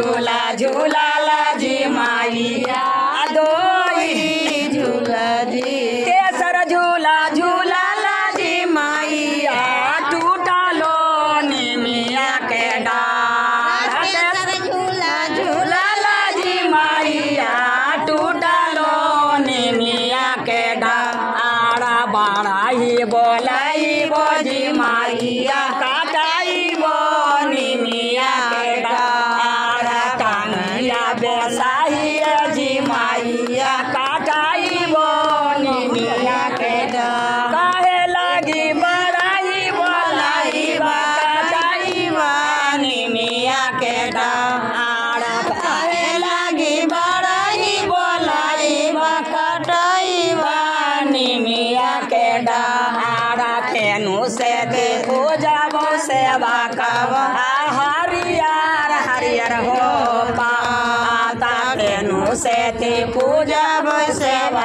झूला झूला जी मैया दोई झूला जी तेसर झूला झूला जी मैया टूटलो निमिया के डार तेसर झूला झूला झूला जी मैया टूटलो निमिया के डार बड़ाई बोलाई बोजी मैया काटाई बो निमिया के डार टांगिया बेसाही जी मैया काटाई बो निमिया के डार काहे लगी बड़ाई बोलाई बा काटाई बा निमिया के डार काहे लगी बड़ाई बोलाई बा काटाई बा निमिया के डार फेनु से दे हो जाबो सेवा कब हरियर हरियर हो पाता फेनु से ते पूजा सेवा